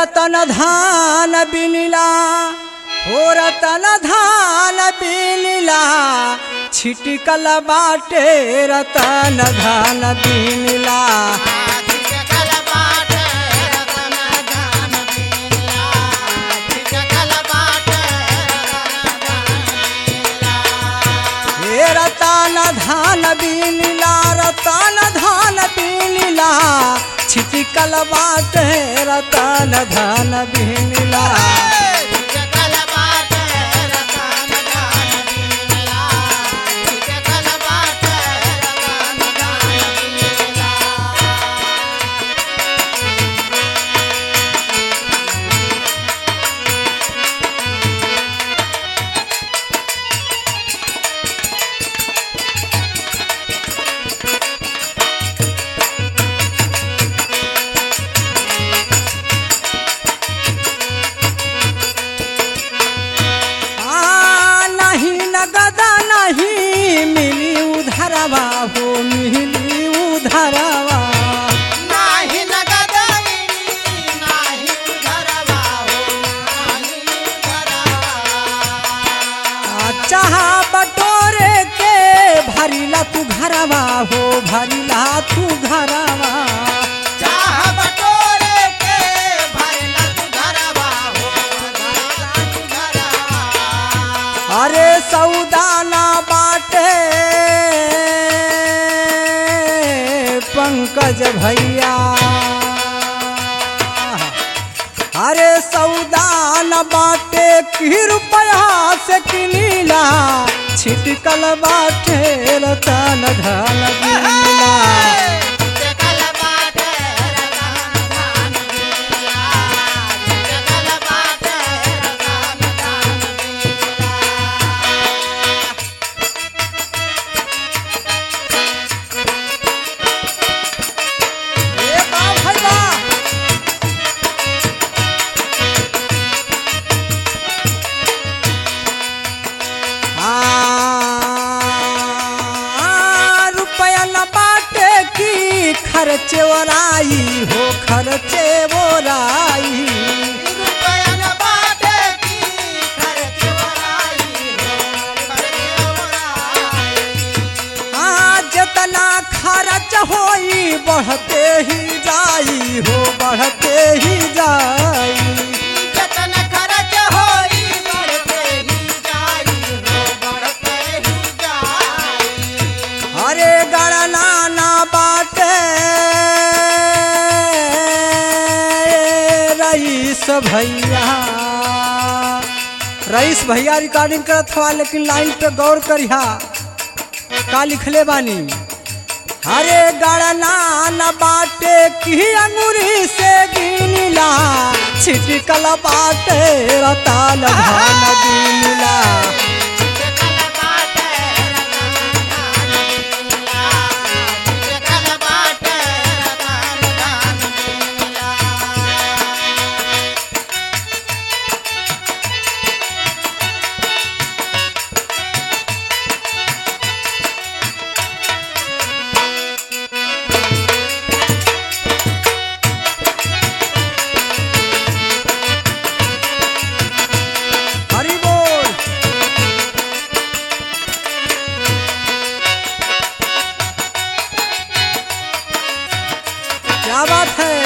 रतन धान बिनिला हो रतन धान बिनिला छिटकल बाटे रतन धान बिनिला हे रतन धान बिनिला रतन धान बिनिला छिटकल बाटे रतन धान बिनिला आ, नहीं नगदा नहीं मिली उधरवा हो मिली उधरवा आ, चाहा बटोरे के भरिला तू घरवा हो भरिला तू घरवा अरे सौदाना बाटे पंकज भैया अरे सौदान बाटे की रुपया से किनीला छिटकल बाटे रतन धन बिनीला ए बा भाई बा आ, रुपया न बाटे की खर्चे ओराई हो खर्चे ओराई आ, जितना खर्च होई बढ़ते ही जाई हो बढ़ते ही जाई जतन खर्च होई बढ़ते ही जाई हो बढ़ते ही जाई अरे गणना ना बाटे रईस भैया रईस भैया रिकॉर्डिंग करत हुआ लेकिन लाइन पे गौर करिहा का लिखले बानी अरे गणना न बाटे की अंगूरी से गिनला छिटकल बाटे रताल धान गिनला जतन बाटे रतन दान मिला जतन बाटे रतन दान मिला हरि बोल क्या बात है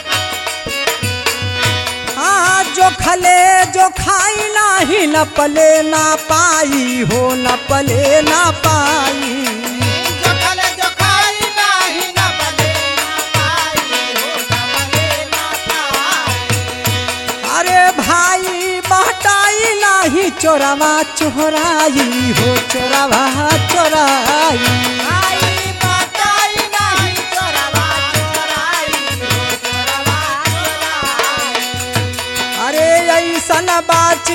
हाँ जो खले जो खाई नाही न पले ना पाई हो न पले ना पाई जो खले जो खाई नाही न बले ना पाई हो न बले ना पाई अरे भाई बहटाई नाही चोरवा चोराई हो चोरवा चोराई आई बताई नाही चोरवा चोराई हो चोरवा चोराई अरे ऐसन बाची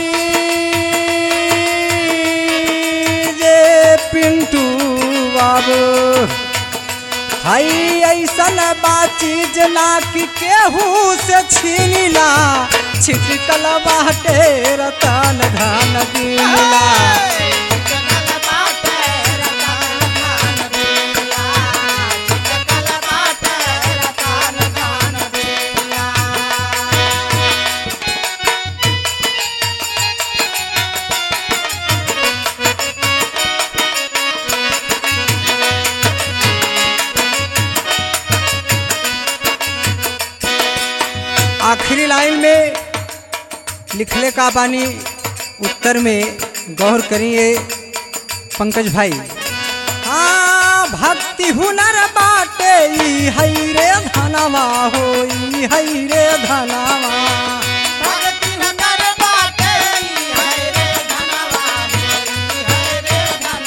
जे पिंटू बाबू हई ऐसन बाची जना कि केहू से छीनिला छिटकल बाटे रतन धन दिला चकल बाटे रतन धान बेला चकल बाटे रतन धान बेला लिखले का बानी उत्तर में गौर करिए पंकज भाई हाँ भक्ति हुनर बाटे ई हई रे धनवा हो ई हई रे धनवा भक्ति हुनर बाटे ई है रे धनवा ई है रे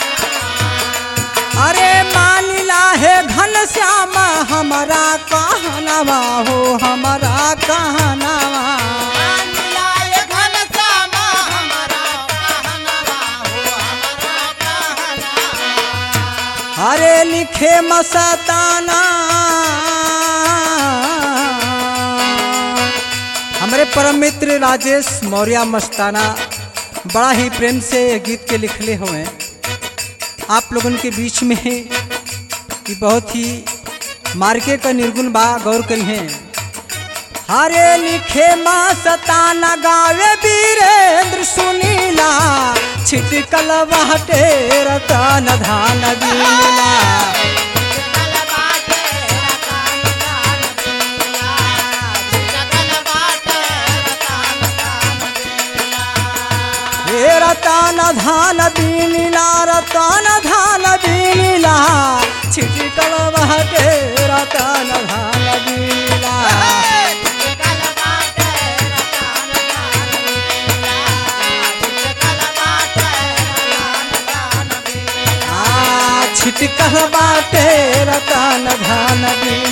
धनवा अरे मानिला है घन श्याम हमारा कहनवा हो हमारा कहनवा मिलाए घन श्यामा हमारा कहनवा हो हमारा कहनवा अरे लिखे मस्ताना हमारे परम मित्र राजेश मौर्य मस्ताना बड़ा ही प्रेम से ये गीत के लिखले हुए आप लोगन के बीच में ये बहुत ही मार्के का निर्गुण बा गौर करी हैं हरे लिखे माँ सताना गावे वीरेंद्र सुनीला छिटकल बाटे रतन धान बीला चिकल बाटे रतन दान दिया चिकल बाटे रतन दान दिया हे रतन धान बीला रतन धान बीला छिटकल बाटे रतन धान बीला चिकल बाटे रतन दान दिया चिकल बाटे रतन दान दिया आ छिटकल बाटे रतन धान बीला